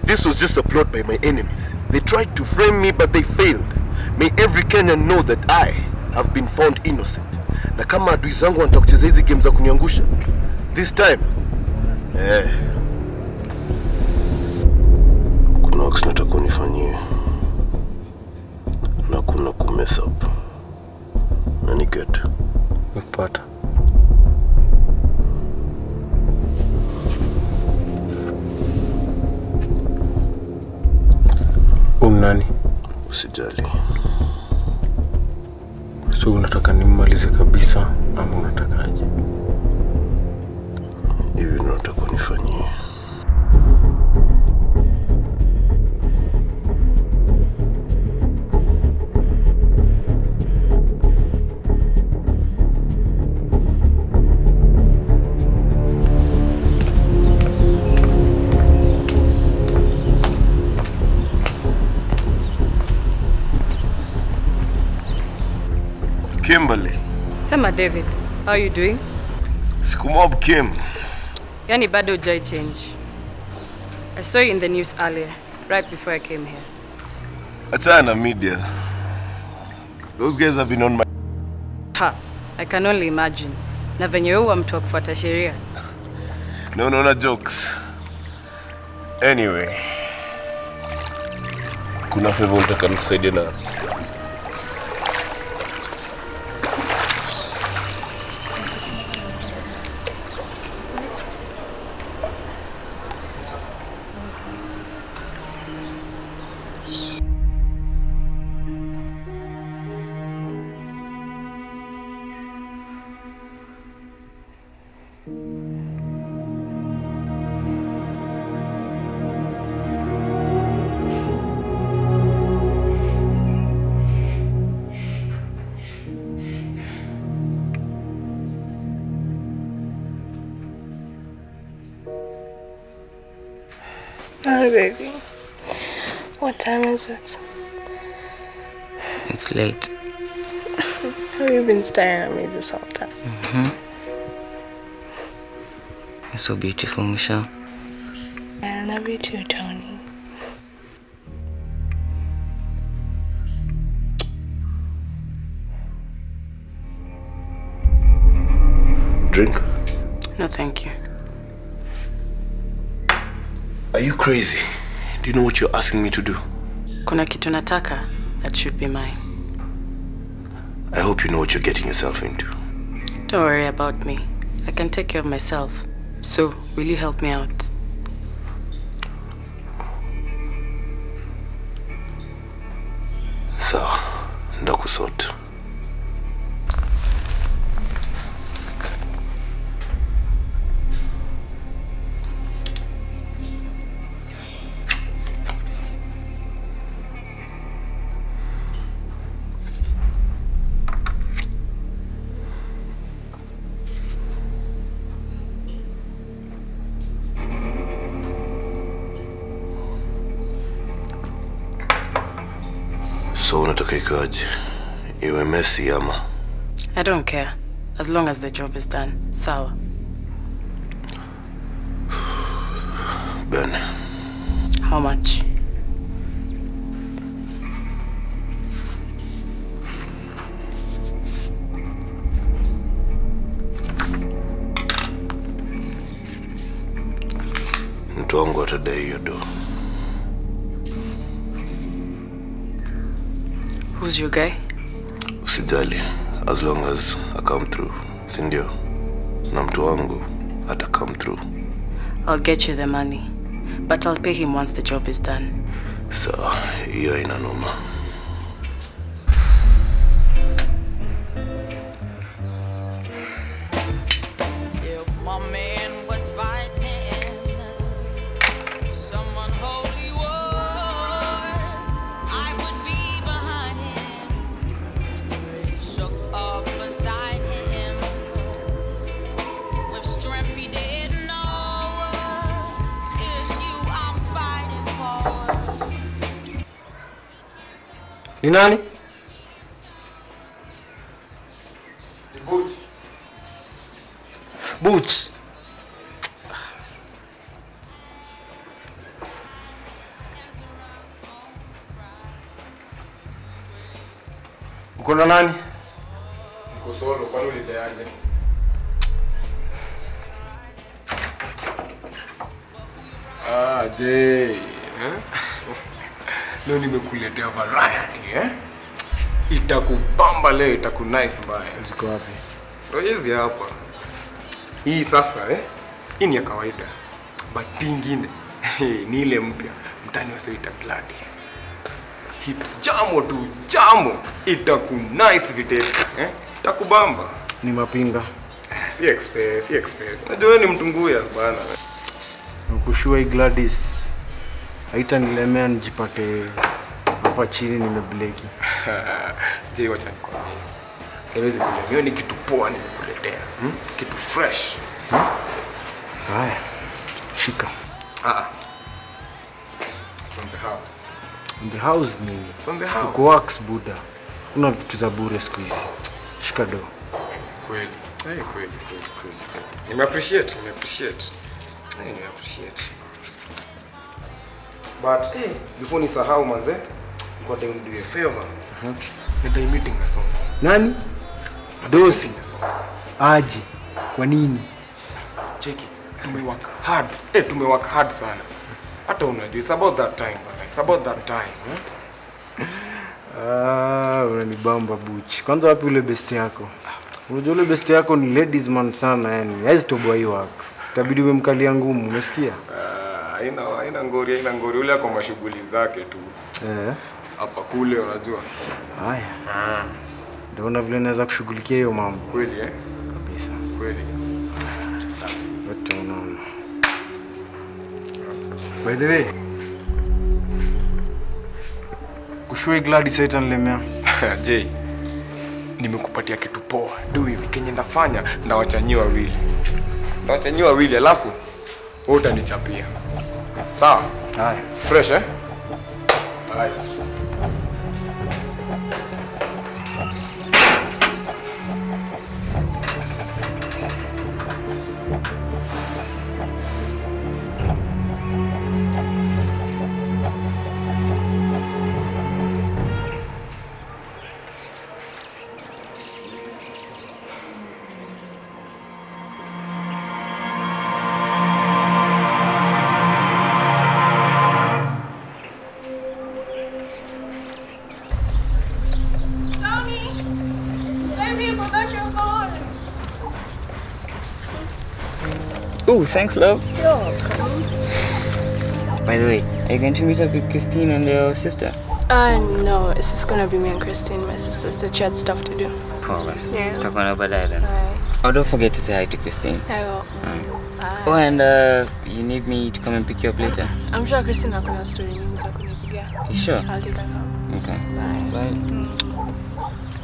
This was just a plot by my enemies. They tried to frame me but they failed. May every Kenyan know that I have been found innocent. Na kama adui zangu wanataka kucheza hizi game za kuniangusha, this time eh, kuna wax nataka unifanyie na kuna kumess up na ni get Nikupata. Huyu nani? usijali. So unataka nimmalize kabisa ama unatakaje? Hivi ndio nataka unifanyie. Kimberly, Sema David, how are you doing? sikumob Kim. Yani bado hujai change. I saw you in the news earlier, right before I came here. Achana na media. Those guys have been on my Ha, I can only imagine. Na venye wewe huwa mtu wa kufuata sheria. No, no, no jokes. Anyway, kuna favor unataka nikusaidie na Hi, baby. What time is it? It's late. Have you been staring at me this whole time? You're so beautiful, Michelle. I love you too, Tony. drink. No, thank you. Are you crazy? Do you know what you're asking me to do? Kuna kitu nataka that should be mine. I hope you know what you're getting yourself into. Don't worry about me. I can take care of myself. So, will you help me out? Sawa, ndakusort. So unataka ikaje? Iwe messy ama? I don't care. As long as the job is done. Sawa. Ben, How much? mtu wangu atadai hiyo do. Who's your guy? Usijali, as long as I come through, si ndio? Na mtu wangu ata come through. I'll get you the money. But I'll pay him once the job is done. Sawa, hiyo ina noma. If my man was fighting some unholy war, I would be behind him, shook up beside him, with strength he didn't know. It's you I'm fighting for. Ni nani? Boots. Uko na nani? Niko solo, kwani ulideaje? Ah, je. Eh? Leo nimekuletea variety eh? Itakubamba leo, itakunice mbaya. Ziko wapi? Ndio hizi hapa. Hii sasa eh? Hii ni ya kawaida. But hii ingine ni ile mpya. Mtani wasioita Gladys. Hit jamo tu jamo. Itakunice vitete eh? Itakubamba. Ni mapinga. Si express, si express. Unajua wewe ni mtunguyas bana. Ukushua hii Gladys haitanilemea nijipate hapa chini nimebleki. Je, wacha nikwambie. Haiwezi kulemea. Hiyo ni kitu poa nimekuletea. Hmm? Kitu fresh. Haya, shika. Ah. ah. From the house. In the house ni From the house. uko wax buda. Kuna vitu za bure siku hizi. Shika do. Kweli. Eh, kweli, kweli, kweli. kweli. Nime appreciate, nime appreciate. Eh, nime appreciate. But eh, before nisahau manze, niko nataka nidiwe favor. Mhm. Nidai meeting na Sonko. Nani? Dosi. Na Sonko. Aje. Kwa nini? Cheki, tumework hard. Eh, tumework hard sana. Hata unajua, it's about that time bana. It's about that time. Eh? Ah, unanibamba buchi. Kwanza wapi ule best yako? Unajua ule best yako ni ladies man sana yani. Haizi toboa hii wax. Itabidi uwe mkalia ngumu, umesikia? Ah, haina haina ngori, haina ngori. Ule ako mashughuli zake tu. Eh. Hapa kule unajua. Haya. Ndaona vile naweza kushughulikia hiyo mambo Kweli eh? kabisa. Kweli. Wote unaona. By the way, kushua hii Gladys haitanilemea. Jay, nimekupatia kitu poa. Do hivi kenye ndafanya ndawachanyia wawili. Ndawachanyia wawili alafu wewe utanichapia. Sawa? Haya. Fresh eh? Haya. Tony! Baby, I forgot your phone. Oh, thanks, love. By the way, are you going to meet up with Christine and your sister? Uh, no, it's just gonna be me and Christine, my sister. So she had stuff to do. Four of us. Yeah. Talk on about that then. Alright. Oh, don't forget to say hi to Christine. I will. Oh, and uh, you need me to come and pick you up later. I'm sure Christine hakuna story mingi za kunipigia. You sure? I'll take her out. Okay. Bye. Bye.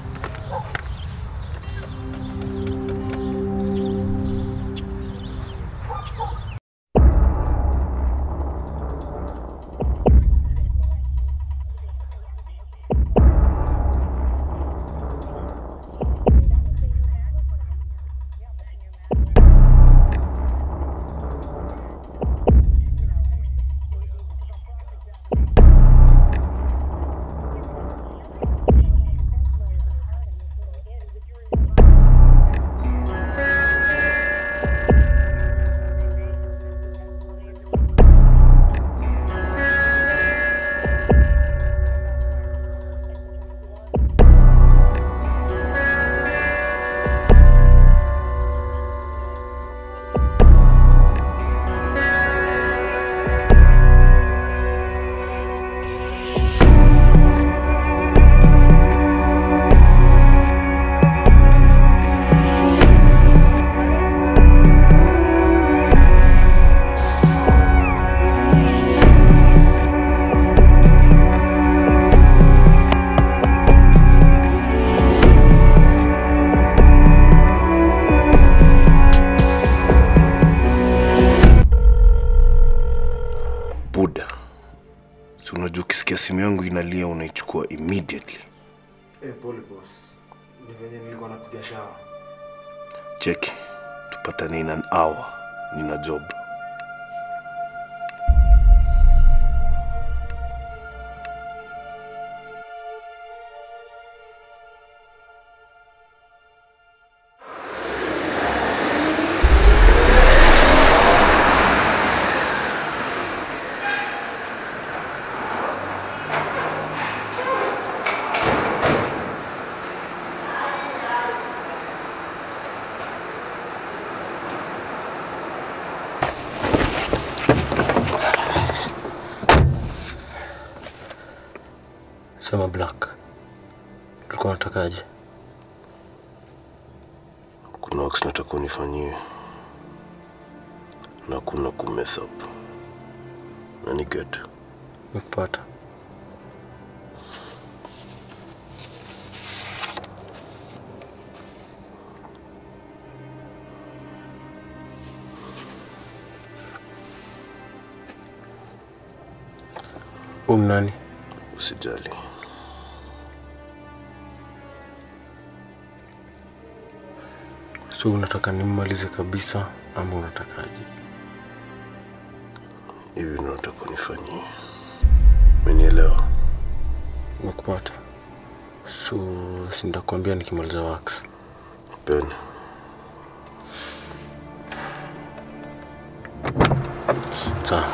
Buda, si unajua ukisikia simu yangu inalia unaichukua immediately. Eh, pole boss. Ni venye nilikuwa napiga shawa. Cheki, tupatane in an hour, nina job. Sema Black, ulikuwa unatakaje? Kuna wax nataka unifanyie na kuna ku mess up na ni get Nikupata. Umnani? usijali. So unataka nimmalize kabisa ama unatakaje? Hivi ndio nataka unifanyie. Umenielewa? Nikupata. So sindakwambia nikimaliza wax. Ben, Sawa.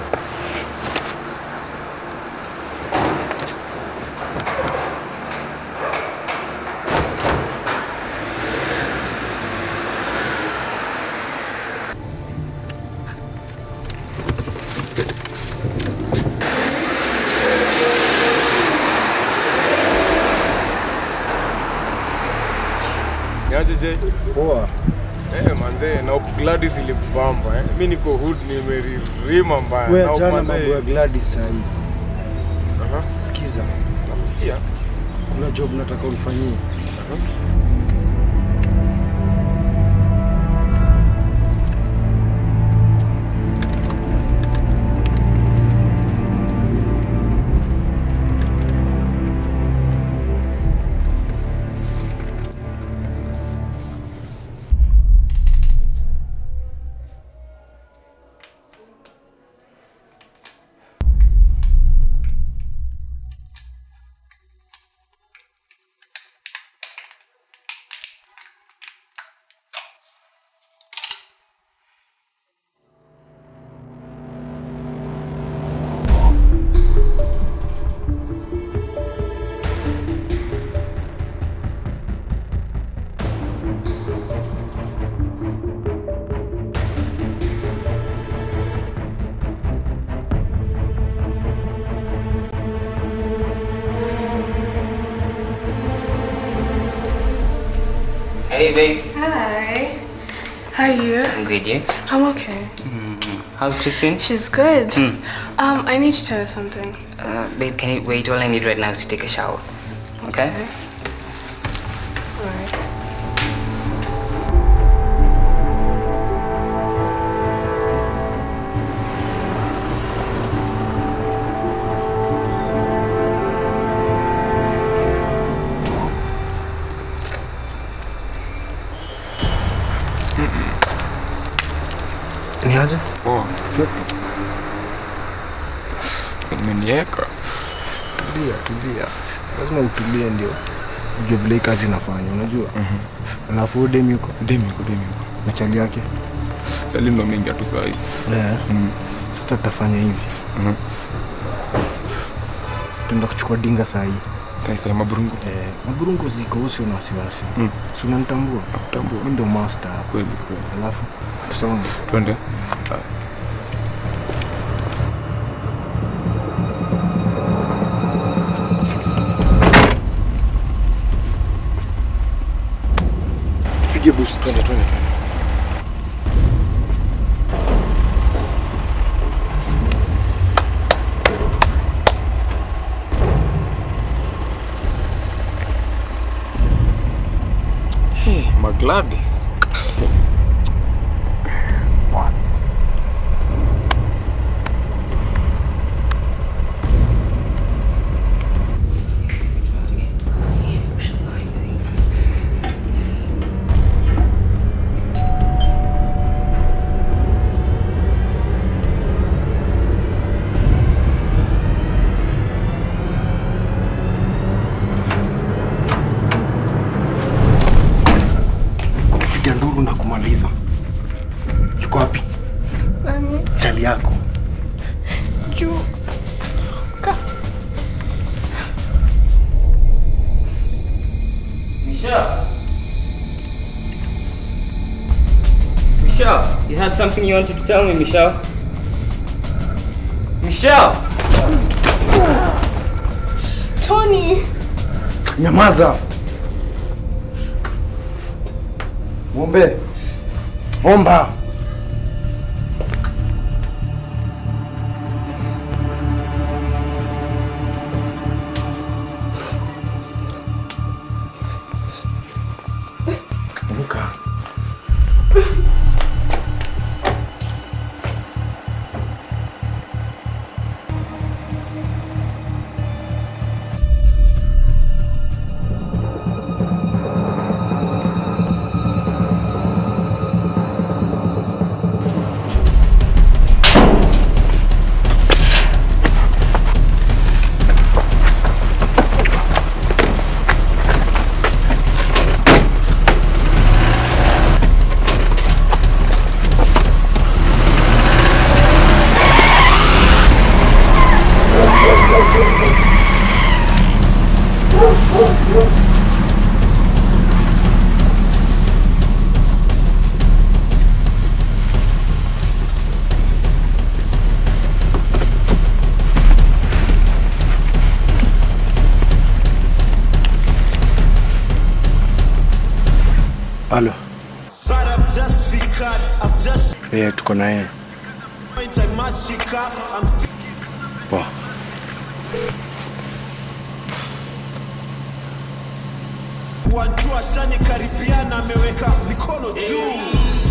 Niaje je? Poa. Eh, manze na Gladys ilikubamba eh. Mimi niko hood nimeririma mbaya. Wewe Na achana manze- mambo ya Gladys sasa hivi. Aha. Sikiza, Nakusikia? kuna job nataka unifanyie. Hey, babe. Hi. How are you? I'm good, you? I'm okay. How's Christine? She's good. Um, I need to tell you something. Uh, babe, can you wait? All I need right now is to take a shower. Okay? Alright. Ni aje? Poa. Umenieka. Tulia, tulia. Lazima utulie ndio ujue vile hii kazi inafanya, unajua? Alafu huyo demi yuko Demi uko demi uko. na chali yake. Sali ndo mengi tu sahi. Eh. Mm. Sasa tutafanya hivi. Mhm. Tuenda kuchukua dinga saa hii. Sasa ya maburungu. Eh, maburungu ziko usio na wasiwasi. Mm. Si unanitambua? Nakutambua. Mimi ndio master hapa. Kweli kweli. Alafu tusonge. Twende. Ah. Pige boost, twende twende twende. Magladys. Piga nduru na kumaliza. Yuko wapi? Nani? Chali yako. Juu. Ka. Michelle. Michelle, you had something you wanted to tell me, Michelle. Michelle. Tony. Nyamaza. Mwombe. Omba. Amka. Halo. Eh, tuko na yeye. Poa. Wanjua shani karibiana ameweka mikono juu